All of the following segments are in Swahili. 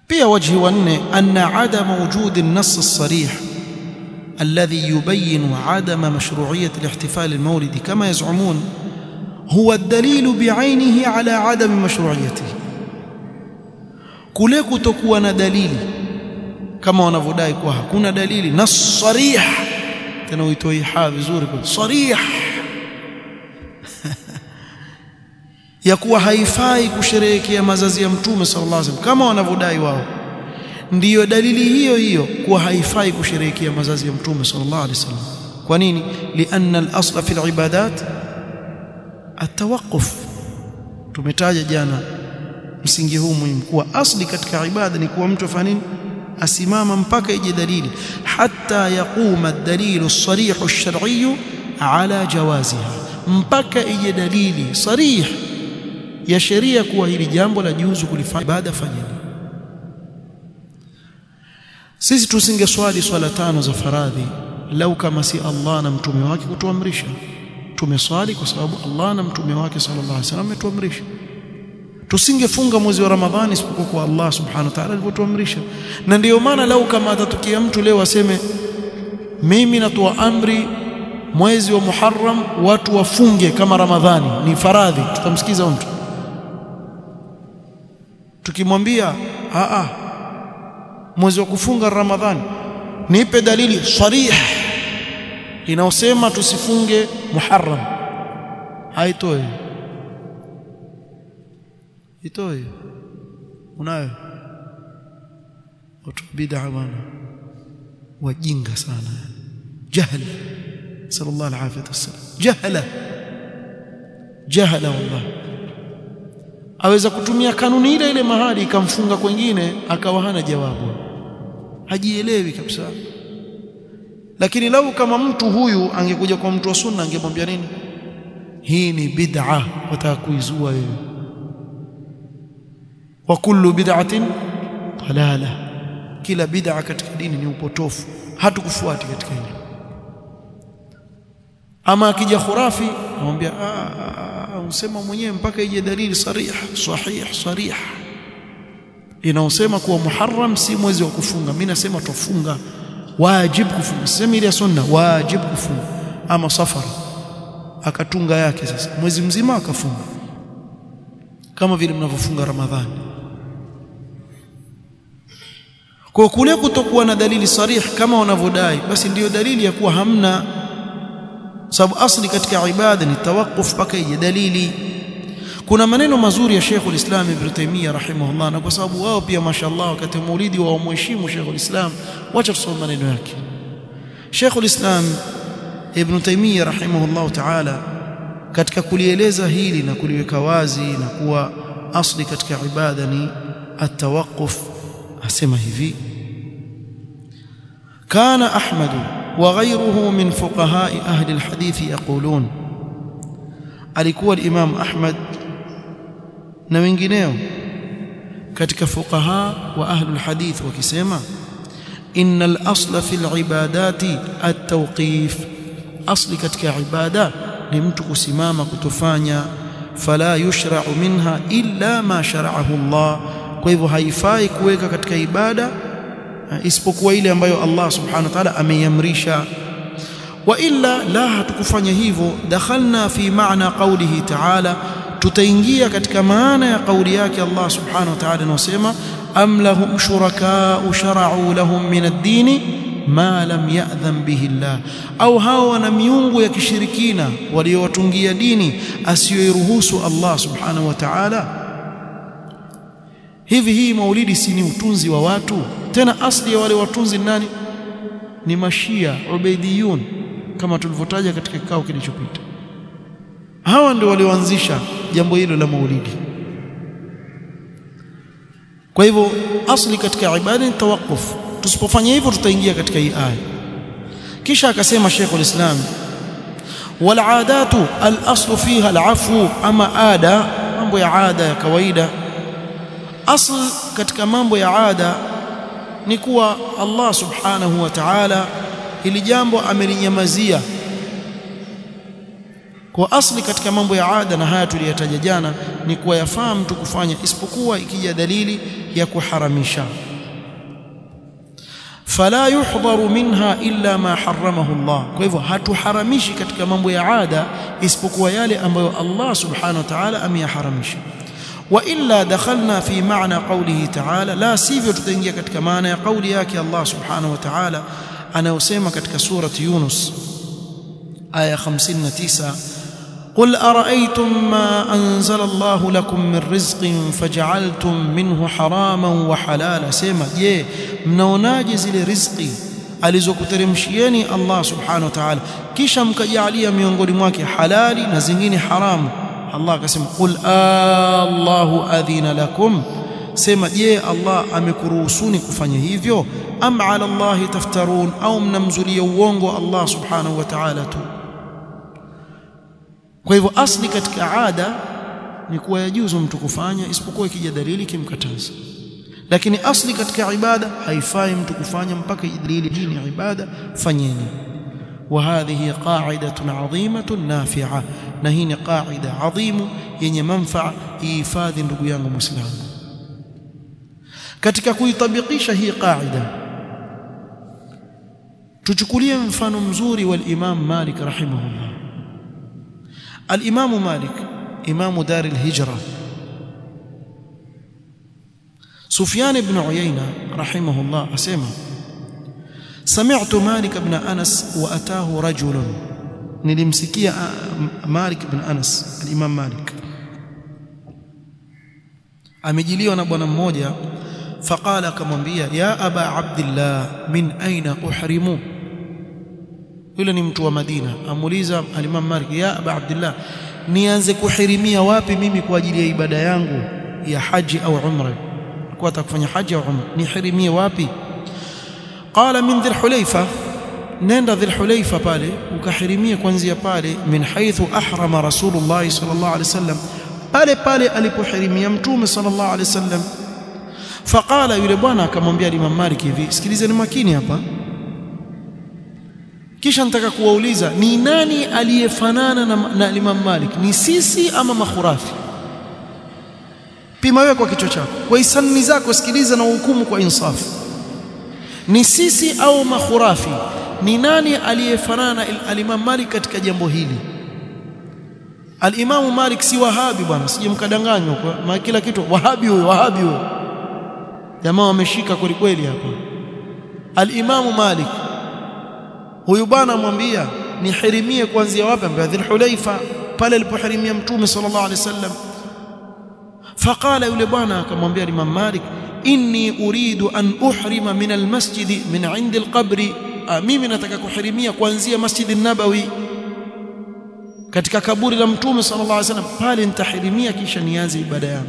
pia wajhi wa nne anna adama wujudi an-nass as-sarih الذي يبين عدم مشروعية الاحتفال المولدي كما يزعمون هو الدليل بعينه على عدم مشروعيته kule kutokuwa na dalili kama wanavyodai kuwa hakuna dalili na sarih tena uitoi ha vizuri kwa sarih ya kuwa haifai kusherehekea mazazi ya mtume sallallahu alaihi wasallam kama wanavyodai wao ndiyo dalili hiyo hiyo kuwa haifai kusherehekea mazazi ya mtume sallallahu alaihi wasallam kwa nini lianna al-asla fi al-ibadat at-tawaqquf tumetaja jana msingi huu muhimu kuwa asli katika ibada ni kuwa mtu afanye nini asimama mpaka ije dalili hatta yaquma ad-dalilu as-sarih ash-shar'i ala jawaziha mpaka ije dalili sarih ya sheria kuwa hili jambo la juzu kulifanya ibada fanyeni sisi tusingeswali swala tano za faradhi lau kama si Allah na mtume wake kutuamrisha tumeswali kwa sababu Allah na mtume wake sallallahu alaihi wasallam ametuamrisha tusingefunga mwezi wa Ramadhani isipokuwa kwa Allah subhanahu wa ta'ala alivyotuamrisha na ndiyo maana lau kama atatukia mtu leo aseme mimi natoa amri mwezi wa Muharram watu wafunge kama Ramadhani ni faradhi tutamsikiza mtu tukimwambia a a mwezi wa kufunga Ramadhani nipe dalili sarih inaosema tusifunge Muharram haitoi itoe unayo watu bid'a bwana wajinga sana jahl sallallahu alaihi wasallam jahla jahla wallahi aweza kutumia kanuni ile ile mahali ikamfunga kwengine akawa hana jawabu hajielewi kabisa lakini lau kama mtu huyu angekuja kwa mtu wa sunna angemwambia nini hii ni bid'a wataka kuizua wewe wa kullu bid'atin dalala kila bid'a katika dini ni upotofu hatukufuati katika hilo ama akija khurafi anamwambia usema mwenyewe mpaka ije dalili sarih sahih sarih inaosema kuwa muharram si mwezi wa kufunga mimi nasema tufunga wajib kufunga sema ile sunna wajib kufunga ama safara akatunga yake sasa mwezi mzima akafunga kama vile mnavyofunga ramadhani kwa kule kutokuwa na dalili sarih kama wanavyodai basi ndiyo dalili ya kuwa hamna sababu asli katika ibada ni tawakuf mpaka ije dalili kuna maneno mazuri ya Sheikh ulislam Ibn Taymiyyah rahimahullah na kwa sababu wao pia mashallah wakati maulidi wa mheshimu Sheikh ulislam wacha tusome maneno yake Sheikh ulislam Ibn Taymiyyah rahimahullah ta'ala katika kulieleza hili na kuliweka wazi na kuwa asli katika ibada ni at-tawaqquf asema hivi kana ahmadu وغيره من فقهاء أهل الحديث يقولون alikuwa al-Imam Ahmad na wengineo katika fuqaha wa ahlul hadith wakisema innal asla fil ibadati at-tawqif asli katika ibada ni mtu kusimama kutofanya fala yushra'u minha illa ma shara'ahu Allah kwa hivyo haifai kuweka katika ibada isipokuwa ile ambayo Allah subhanahu wa ta'ala ameiamrisha wa illa la hatukufanya hivyo dakhalna fi maana qawlihi ta'ala tutaingia katika maana ya kauli yake Allah subhanahu wa ta'ala anasema am lahum shuraka'u shara'u lahum min ad-din ma lam ya'dhan bihi Allah au hao wana miungu ya kishirikina waliowatungia dini asiyoiruhusu Allah subhanahu wa ta'ala hivi hii maulidi si ni utunzi wa watu tena asli ya wale watunzi nani ni mashia ubaidiyun kama tulivyotaja katika kikao kilichopita hawa ndio walioanzisha jambo hilo la maulidi kwa hivyo asli katika ibada ni tawaqquf tusipofanya hivyo tutaingia katika hii aya kisha akasema Sheikh ulislam wal aadatu al aslu fiha al afu ama ada mambo ya ada ya kawaida asl katika mambo ya ada ni kuwa Allah subhanahu wa ta'ala ili jambo amelinyamazia kwa asli katika mambo ya ada na haya tuliyataja jana ni kuwa yafaa mtu kufanya isipokuwa ikija dalili ya kuharamisha fala yuhdharu minha illa ma haramahu Allah kwa hivyo hatuharamishi katika mambo ya ada isipokuwa yale ambayo Allah subhanahu wa ta'ala ameyaharamisha wa illa dakhalna fi ma'na qawlihi ta'ala la sivyo tutaingia katika maana ya kauli yake Allah subhanahu wa ta'ala anayosema katika surati Yunus aya 59 قل أرأيتم ما أنزل الله لكم من رزق فجعلتم منه حراما وحلالا سيما je mnaonaje zile riziki alizokuteremshieni Allah subhanahu wa ta'ala kisha mkajalia miongoni mwake halali na zingine haramu Allah akasema qul Allahu adhina lakum sema je Allah amekuruhusuni kufanya hivyo am ala Allah taftarun au mnamzulia uongo Allah subhanahu wa ta'ala tu kwa hivyo asli katika ada ni kuwa yajuzu mtu kufanya isipokuwa ikija dalili kimkataza lakini asli katika ibada haifai mtu kufanya mpaka dalili hii ni ibada fanyeni وهذه قاعدة عظيمة نافعة نهين قاعدة عظيمة yenye manfaa ihifadhi ndugu yangu muislamu katika kuitabikisha hii qaida tuchukulie mfano mzuri wa Imam Malik rahimahullah Al-Imam Malik Imam Dar al-Hijra Sufyan ibn Uyayna rahimahullah asema سمعت مالك بن أنس وأتاه رجل nilimsikia Malik ibn Anas al-Imam Malik amejiliwa na bwana mmoja faqala akamwambia ya aba abdillah min aina uhrimu yule ni mtu wa Madina amuuliza al-Imam Malik ya aba abdillah nianze kuhirimia wapi mimi kwa ajili ya ibada yangu ya haji au umra kwa atakufanya haji au umra nihirimie wapi qala min dhil hulayfa nenda dhil hulayfa pale ukahirimia kuanzia pale min haythu ahrama rasulullah sallallahu alaihi wasallam pale pale alipohirimia mtume sallallahu alaihi wasallam faqala yule bwana akamwambia Imam Malik hivi sikilizeni makini hapa kisha nataka kuwauliza ni nani aliyefanana na, na Imam Malik ni sisi ama makhurafi pima wewe kwa kichwa chako kwa hisani zako sikiliza na hukumu kwa insafu ni sisi au makhurafi ni nani aliyefanana al-Imam Malik katika jambo hili al-Imam Malik si wahabi bwana sije mkadanganywa kwa kila kitu wahabi huyo wahabi huyo jamaa wameshika kweli kweli hapa al-Imam Malik huyu bwana amwambia nihirimie kuanzia wapi ambaye Dhul Hulaifa pale alipohirimia mtume sallallahu alaihi wasallam faqala yule bwana akamwambia Imam Malik inni uridu an uhrima min almasjid min indi alqabri mimi nataka kuhirimia kuanzia masjid an-nabawi katika kaburi la mtume sallallahu alaihi wasallam pale nitahirimia kisha nianze ibada yangu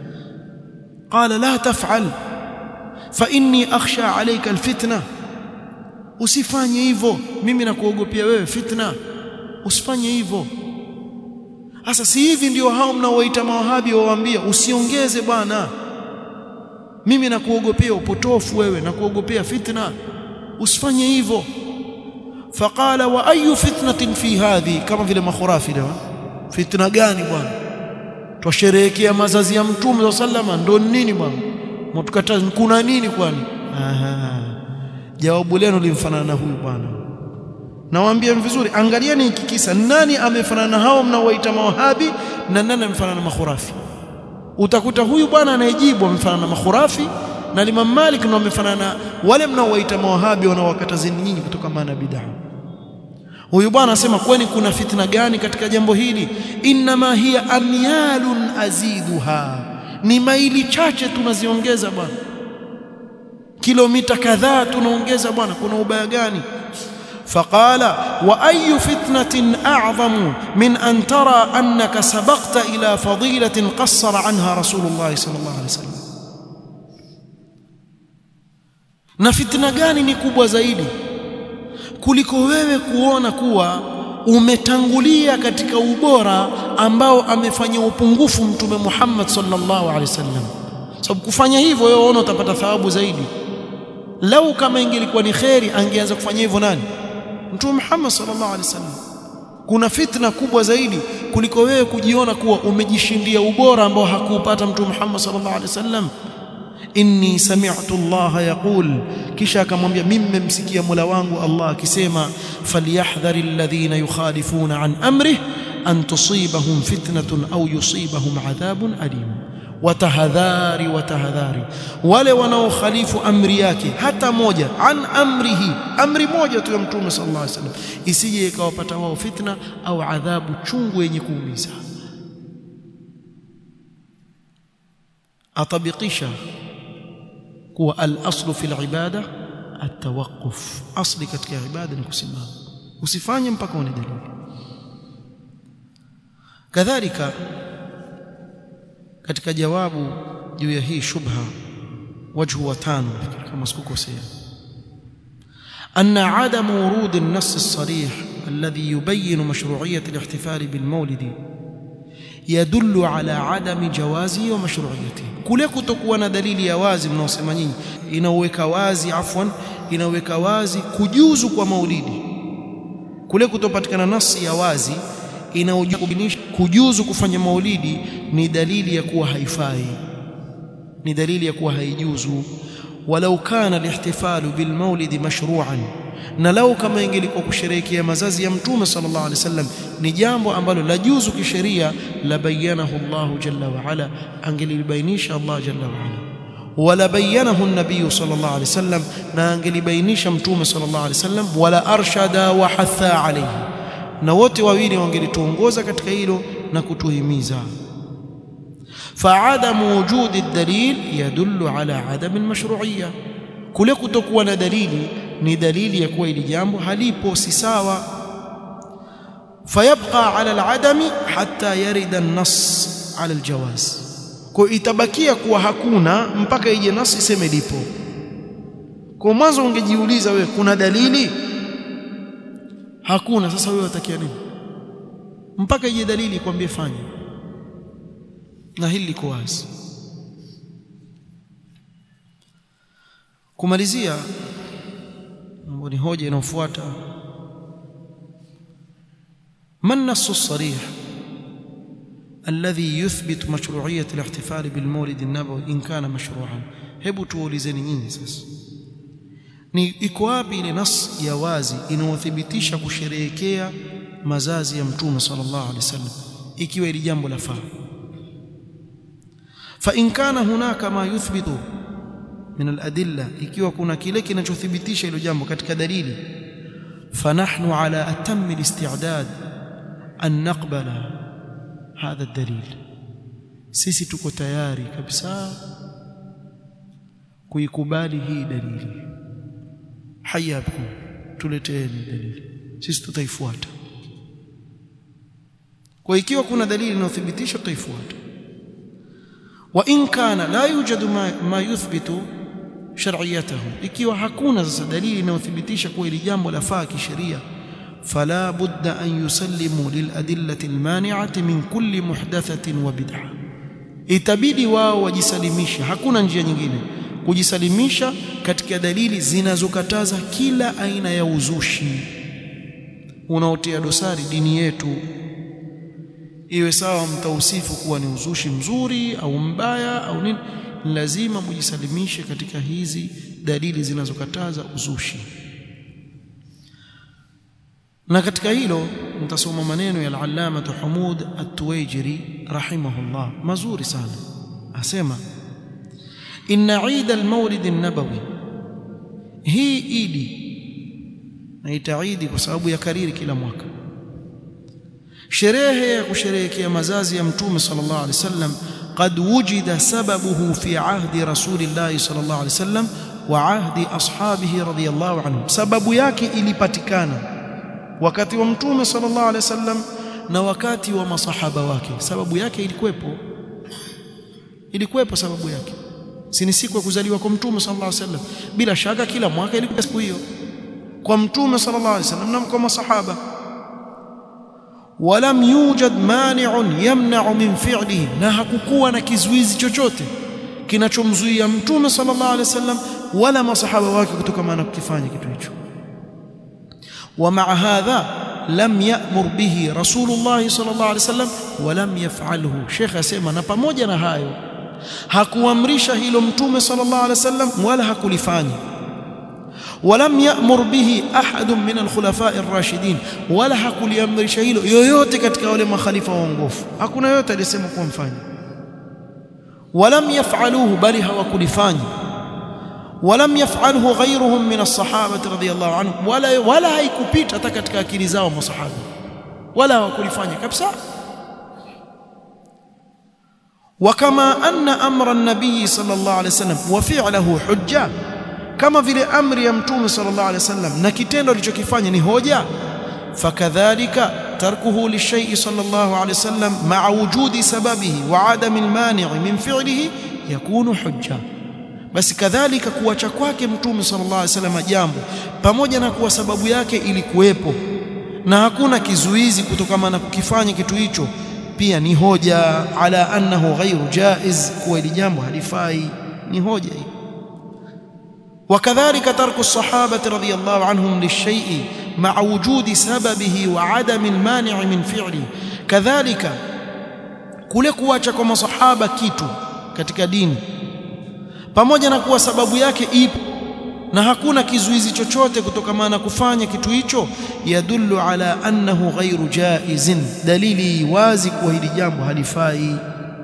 qala la taf'al fa inni akhsha alayka alfitna usifanye hivyo mimi nakuogopea wewe fitna usifanye hivyo sasa si hivi ndio hao mnaowaita mawahabi wawaambia usiongeze bwana mimi nakuogopea upotofu wewe nakuogopea fitna usifanye hivyo faqala wa ayu fitnatin fi hadhi kama vile makhurafi leo fitna gani bwana twasherehekea mazazi ya mtume sallama ndo nini bwana mtukataza kuna nini kwani aha jawabu lenu limfanana na huyu bwana nawaambia vizuri angalieni hiki kisa nani amefanana na hao mnaowaita mawahabi na nani amefanana na makhurafi utakuta huyu bwana anayejibu amefanana na makhurafi na Imam Malik ndio amefanana wale mnaowaita mawahabi wanaowakatazeni nyinyi kutoka maana bid'a huyu bwana anasema kwani kuna fitna gani katika jambo hili inma hiya amyalun aziduha ni maili chache tunaziongeza bwana kilomita kadhaa tunaongeza bwana kuna ubaya gani فقال واي فتنه اعظم من ان ترى انك سبقت الى فضيله قصر عنها رسول الله صلى الله عليه وسلم na fitna gani ni kubwa zaidi kuliko wewe kuona kuwa umetangulia katika ubora ambao amefanya upungufu mtume Muhammad sallallahu alaihi wasallam sababu kufanya hivyo wewe unaona utapata thawabu zaidi lau kama ingelikuwa ni kheri angeanza kufanya hivyo nani mtume Muhammad sallallahu alaihi wasallam kuna fitna kubwa zaidi kuliko wewe kujiona kuwa umejishindia ubora ambao hakuupata mtume Muhammad sallallahu alaihi wasallam inni sami'tu Allah yaqul kisha akamwambia mimi nimemsikia Mola wangu Allah akisema falyahdhari alladhina yukhalifuna an amrihi an tusibahum fitnatun au yusibahum adhabun alim watahadhari watahadhari wale wanaokhalifu amri yake hata moja an amrihi amri moja tu ya mtume sallallahu alaihi wasallam isije ikawapata wao fitna au adhabu chungu yenye kuumiza atabikisha kuwa al-aslu fil ibada at-tawaqquf asli katika ibada ni kusimama usifanye mpaka une dalili kadhalika katika jawabu juu ya hii shubha wajhu wa tano kama sikukosea أن عدم ورود النص الصريح الذي يبين مشروعية الاحتفال بالمولد يدل على عدم جوازه ومشروعيته kule kutokuwa na dalili ya wazi mnaosema nyinyi inaweka wazi afwan inaweka wazi kujuzu kwa maulidi kule kutopatikana nasi ya wazi inaojubinisha kujuzu kufanya maulidi ni dalili ya kuwa haifai ni dalili ya kuwa haijuzu walau kana alihtifalu bilmaulidi mashru'an na lau kama ingelikuwa kusherehekea mazazi ya mtume sallallahu alaihi wasallam ni jambo ambalo la juzu kisheria la bayanahu Allah jalla wa ala angelibainisha Allah jalla wa ala wala bayanahu an-nabiy sallallahu alaihi wasallam na angelibainisha mtume sallallahu alaihi wasallam wala arshada wa hatha alayhi na wote wawili wangelituongoza katika hilo na kutuhimiza فعدم وجود الدليل يدل على عدم المشروعيه kule kutokuwa na dalili ni dalili ya kuwa ili jambo halipo si sawa fayabqa ala aladami hatta yarida an-nass ala aljawaz kwa itabakia kuwa hakuna mpaka ije nas iseme lipo kwa mwanzo ungejiuliza wewe kuna dalili hakuna sasa wewe utakia nini mpaka ije dalili kwambie fanya na hili liko wazi kumalizia mambo ni hoja inayofuata ما النص الصريح الذي يثبت مشروعية الاحتفال بالمولد النبوي إن كان مشروعا hebu tuulizeni nyinyi sasa ni iko wapi ile nas ya wazi inayothibitisha kusherehekea mazazi ya mtume sallallahu alaihi wasallam ikiwa ili jambo la faa fa in kana hunaka ma yuthbitu min al-adilla ikiwa kuna kile kinachothibitisha hilo jambo katika dalili fanahnu ala atammi al-isti'dad an naqbala hadha ad-dalil sisi tuko tayari kabisa kuikubali hii dalili hayakum tuleteeni dalili sisi tutaifuata kwa ikiwa kuna dalili inayothibitisha tutaifuata wa in kana la yujadu ma, ma yuthbitu shar'iyatahu ikiwa hakuna sasa dalili inayothibitisha kuwa ili jambo lafaa kisheria fala budda an yusallimu liladillati almani'ati min kulli muhdathatin wa bid'ah itabidi wao wajisalimisha hakuna njia nyingine kujisalimisha katika dalili zinazokataza kila aina ya uzushi unaotia dosari dini yetu iwe sawa mtausifu kuwa ni uzushi mzuri au mbaya au nini lazima mujisalimishe katika hizi dalili zinazokataza uzushi na katika hilo mtasoma maneno ya al-allama Humud at-Tuwaijiri rahimahullah mazuri sana asema inna eid al-maulid an-nabawi hii idi na itaidi kwa sababu ya kariri kila mwaka sherehe ya kusherehekea mazazi ya mtume sallallahu alaihi wasallam قد وجد سببه في عهد رسول الله صلى الله عليه وسلم وعهد اصحابه رضي الله عنهم سبب yake ilipatikana wakati wa mtume sallallahu alaihi wasallam na wakati wa masahaba wake sababu yake ilikuwepo ilikuwepo sababu yake si ni siku ya kuzaliwa kwa mtume sallallahu alaihi wasallam bila shaka kila mwaka ilikuwa siku hiyo kwa mtume sallallahu alaihi wasallam na kwa masahaba walam yujad mani'un yamna'u min fi'lihi na hakukuwa na kizuizi chochote kinachomzuia mtume sallallahu alaihi wasallam wala masahaba wake kutokana na kukifanya kitu hicho ومع هذا lam ya'mur bihi rasulullah sallallahu alaihi wasallam wa lam yaf'alhu Sheikh asema na pamoja na hayo hakuamrisha hilo mtume sallallahu alaihi wasallam wala hakulifanya ولم يأمر به أحد من الخلفاء الراشدين ولا hakuliamrisha hilo yoyote katika wale makhalifa waongofu hakuna yote alisema kuwa mfanye ولم يفعلوه بل hawakulifanya ولم يفعله غيرهم من الصحابة رضي الله عنهم ولا ولا haikupita hata katika akili zao masahaba wala hawakulifanya kabisa وكما أن أمر النبي صلى الله عليه وسلم وفعله حجة كما vile amri ya mtume sallallahu alaihi wasallam na kitendo alichokifanya ni hoja fakadhalika tarkuhu lishay'i sallallahu alaihi wasallam ma'a wujudi sababihi wa 'adami al-mani' min fi'lihi yakunu hujja basi kadhalika kuacha kwake mtume sallallahu alaihi wasallam jambo pamoja na kuwa sababu yake ilikuwepo na hakuna kizuizi kutokana na kukifanya kitu hicho pia ni hoja ala annahu ghairu jaiz kuwa ili jambo halifai ni hoja hii وكذلك ترك الصحابة رضي الله عنهم للشيء مع وجود سببه وعدم المانع من فعله كذلك kule kuacha kwa masahaba kitu katika dini pamoja na kuwa sababu yake ipo na hakuna kizuizi chochote kutokana na kufanya kitu hicho yadullu ala annahu ghairu jaizin dalili wazi kuwa hili jambo halifai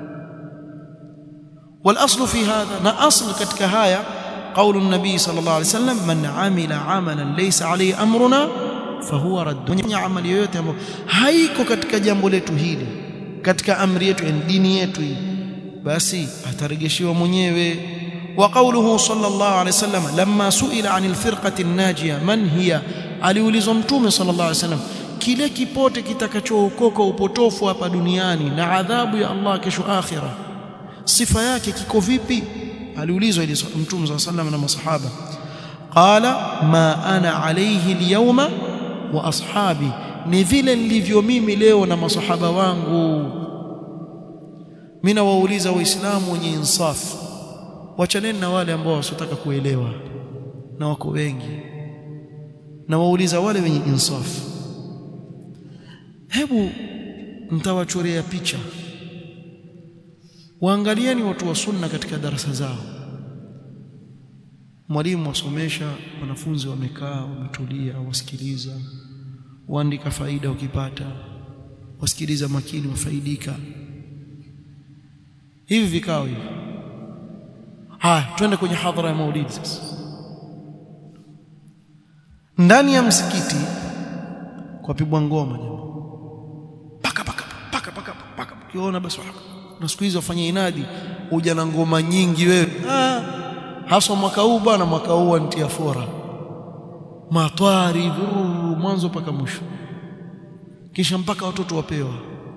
والاصل في هذا na asl katika haya قول النبي صلى الله عليه وسلم من عمل عملا ليس عليه امرنا فهو رد mwenye amali yoyote ambayo haiko katika jambo letu hili katika amri yetu dini yetu hii basi atarejeshiwa mwenyewe وقوله صلى الله عليه وسلم لما سئل عن الفرقه الناجيه من هي aliulizwa mtume صلى الله عليه وسلم kile kipote kitakachookoka upotofu hapa duniani na adhabu ya Allah kesho akhira sifa yake kiko vipi aliulizwa ile mtume صلى الله عليه وسلم na masahaba qala ma ana alayhi alyawma wa ashabi ni vile nilivyo mimi leo na masahaba wangu mimi nawauliza waislamu wenye insafu wachaneni na wale ambao wasotaka kuelewa na wako wengi na wauliza wale wenye insafu hebu mtawachorea picha waangalieni watu wa sunna katika darasa zao mwalimu wasomesha wanafunzi wamekaa wametulia wasikiliza waandika faida ukipata wasikiliza makini wafaidika hivi vikao hivi haya twende kwenye hadhara ya maulidi sasa ndani ya msikiti kwa pigwa ngoma jamaa paka paka paka paka paka ukiona basi na siku hizo wafanye inadi huja na ngoma nyingi wewe ah hasa mwaka huu bwana mwaka huu antia fora matwari vururu mwanzo mpaka mwisho kisha mpaka watoto wapewa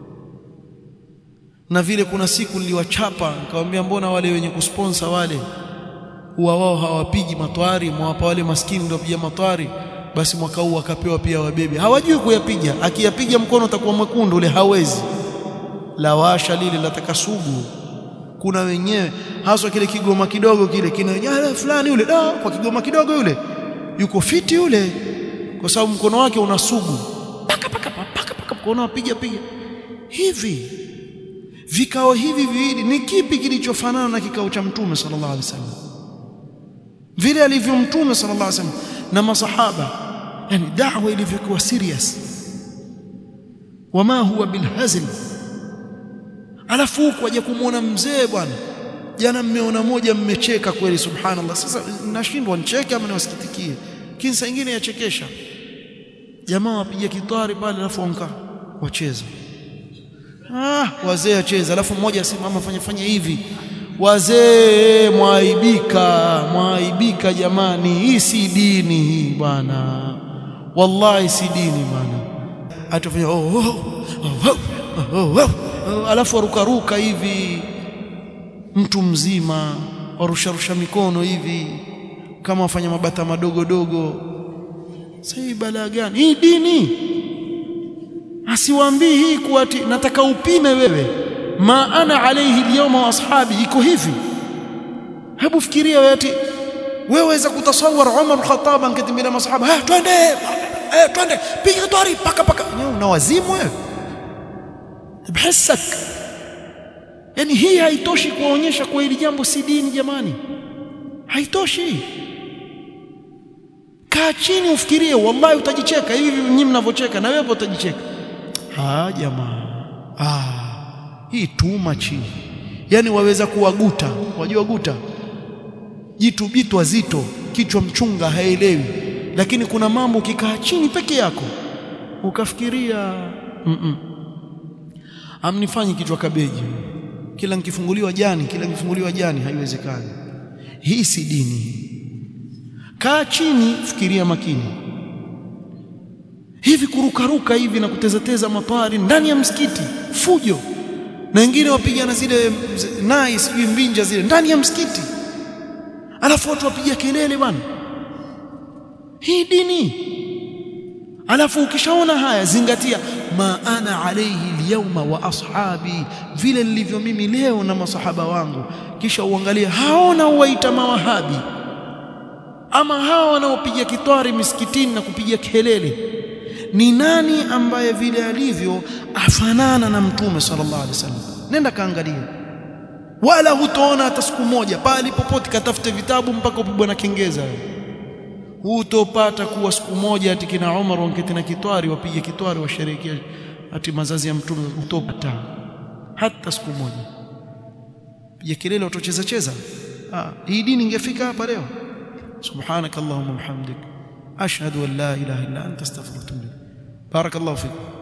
na vile kuna siku niliwachapa nikamwambia mbona wale wenye kusponsor wale huwa wao hawapigi matwari mwapa wale maskini ndio wapiga matwari basi mwaka huu akapewa pia wabebe hawajui kuyapiga akiyapiga mkono utakuwa mwekundu ule hawezi lawasha lile lataka sugu kuna wenyewe haswa kile kigoma kidogo kile kina jana fulani yule da kwa kigoma kidogo yule yuko fiti yule kwa sababu mkono wake una sugu paka paka paka paka mkono apiga piga hivi vikao hivi viwili ni kipi kilichofanana na kikao cha mtume sallallahu alaihi wasallam vile alivyo mtume sallallahu alaihi wasallam na masahaba yani da'wa ilivyokuwa serious wama huwa bilhazl alafu huko waje kumuona mzee bwana jana mmeona moja mmecheka kweli subhanallah sasa nashindwa nicheke ama niwasikitikie kinsa nyingine yachekesha jamaa wapiga kitari pale alafu wanka wacheza ah wazee wacheza alafu mmoja asimama fanya fanya hivi wazee mwaibika mwaibika jamani hii si dini hii bwana wallahi si dini bwana atafanya oh, oh, oh, oh, oh, oh. alafu warukaruka hivi mtu mzima warusharusha mikono hivi kama wafanya mabata madogo dogo sasa hii balaa gani hii dini asiwaambii hii kuati nataka upime wewe ma ana alayhi alyawma wa ashabi iko hivi hebu fikiria wewe ati wewe waweza kutasawar Umar al-Khattab angetembea masahaba ha twende eh twende piga twari paka paka una wazimu wewe bhisak yani hii haitoshi kuonyesha kwa hili jambo si dini jamani haitoshi kaa chini ufikirie wallahi utajicheka hivi nyinyi mnavyocheka na wewe utajicheka ah jamaa ah hii too much yani waweza kuwaguta wajua guta jitu bitu zito kichwa mchunga haelewi lakini kuna mambo ukikaa chini peke yako ukafikiria mm -mm. amnifanyi kichwa kabeji kila nikifunguliwa jani kila nikifunguliwa jani haiwezekani hii si dini kaa chini fikiria makini hivi kurukaruka hivi na kutezateza mapari ndani ya msikiti fujo na wengine wapigana zile nai sijui mbinja zile ndani ya msikiti alafu watu wapiga kelele bwana hii dini alafu ukishaona haya zingatia ma ana alayhi alyawma wa ashabi vile nilivyo mimi leo na masahaba wangu kisha uangalie haona uwaita mawahabi ama hawa wanaopiga kitwari misikitini na kupiga kelele ni nani ambaye vile alivyo afanana na mtume sallallahu alaihi wasallam nenda kaangalia wala hutoona hata siku moja pale popote katafute vitabu mpaka upigwe na kengeza hutopata kuwa siku moja ati kina Umar wanketi na kitwari wapige kitwari washerehekea ati mazazi ya mtume hutopata hata siku moja piga kelele watocheza cheza ah hii dini ingefika hapa leo subhanakallahumma bihamdik ashhadu an la ilaha illa anta astaghfiruka wa atubu ilaik barakallahu fik